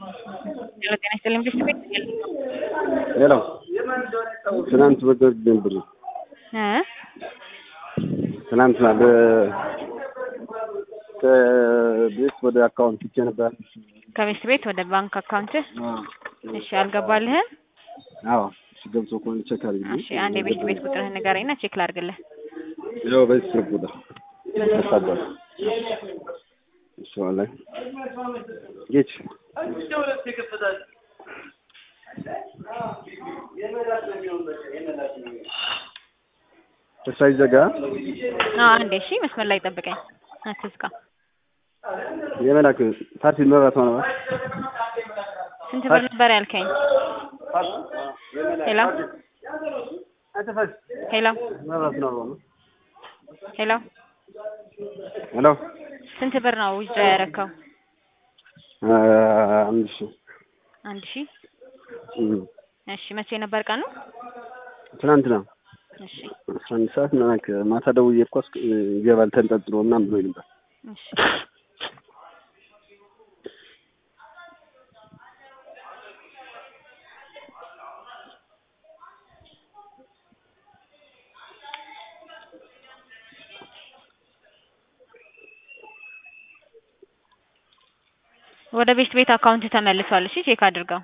ሄሎ ጤና ይስጥልኝ ብስት ቤት ሄሎ ትናንት በደርግ ነበር እ ትናንትና በ- ከቤት ወደ አካውንት ትቼ ነበር። ከቤት ቤት ወደ ባንክ አካውንት እሺ አልገባልህም አዎ እሺ፣ ገብቶ ከሆነ ቼክ አድርጊ። እሺ አንድ የቤት ቤት ቁጥርህን ንገረኝና ቼክ ላድርግልህ ያው በዚህ ስልክ ቁጥር ተሳደረ እሱ ላይ ጌች ሳይዘጋ አዎ አንዴ እሺ መስመር ላይ ጠብቀኝ አትዝጋ የመላክ ፓርቲ መብራት ሆነ ስንት ብር ነበር ያልከኝ ሄሎ ሄሎ መብራት ነው ሄሎ ሄሎ ስንት ብር ነው ዊዝድራ ያደረከው አንድ ሺህ አንድ ሺህ እም፣ እሺ መቼ ነበር ቀኑ ትናንትና እሺ አስራ አንድ ሰዓት ምናምን ማታ ደውዬ እኮ እስክ- ይገባል ተንጠልጥሎ ምናምን ብሎኝ ነበር። እሺ ወደ ቤት ቤት አካውንት ተመልሷል። እሺ ቼክ አድርገው።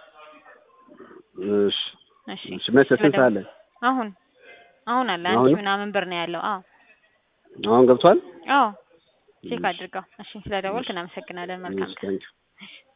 እሺ እሺ እሺ፣ መቼ ስንት ሰዓት ላይ? አሁን አሁን አለ አንድ አሁን? ሺህ ምናምን ብር ነው ያለው። አዎ አሁን ገብቷል? አዎ ቼክ አድርገው። እሺ ስለደወልክ እናመሰግናለን። መልካም እሺ፣ ቀን። ታንኪው